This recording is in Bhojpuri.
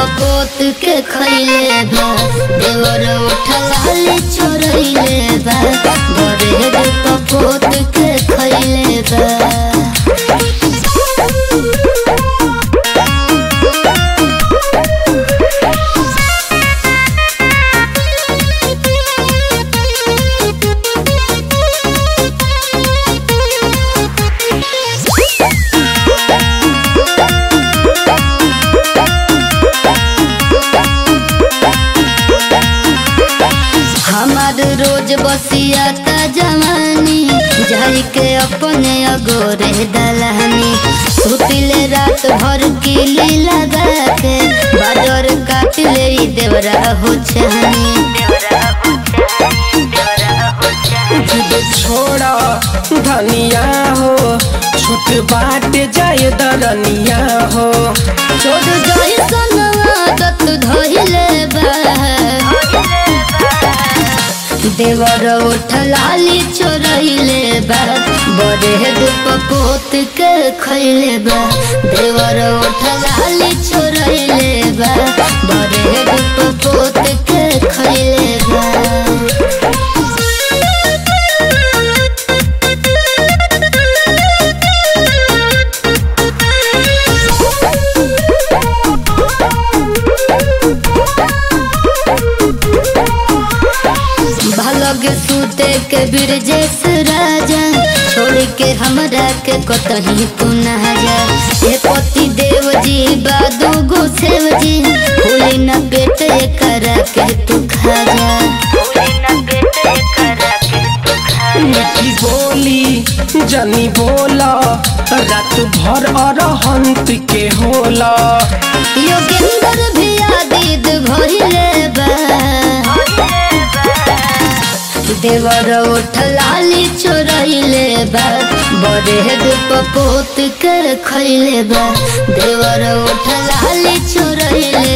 पपोत के खैले बा देवर उठलाली छोड़ैले बा बड़े रे पपोत के खैले बा हमार रोज बसिया का जवानी जाई के अपने अगोरे दलानी सुतिले रात भर किली लगा के बाडर काट ले ई देवरा हो छानी जिद छोड़ा धनिया हो छूट बाट जाए दरनिया हो छोड़ जाई सन आदत धइले बा देवर उठलाली चोरैले बा बड़े दुप पोत के खैले बा देवर उठलाली चोरैले बा बड़े दुप पोत के खैले बा भलगे सूते के बिरजेश राजा छोड़ के हमरा के कतही तू ना जा हे पति देव जी बादू गो सेव जी भूली न पेट करा के तू खा जा मीठी बोली जनी बोला रात भर अरहंत के होला योगेंद्र भी आदिद भइले बा देवर उठलाली चोरैले बा बड़े दुप पोत के खैले बा देवर उठलाली चोरैले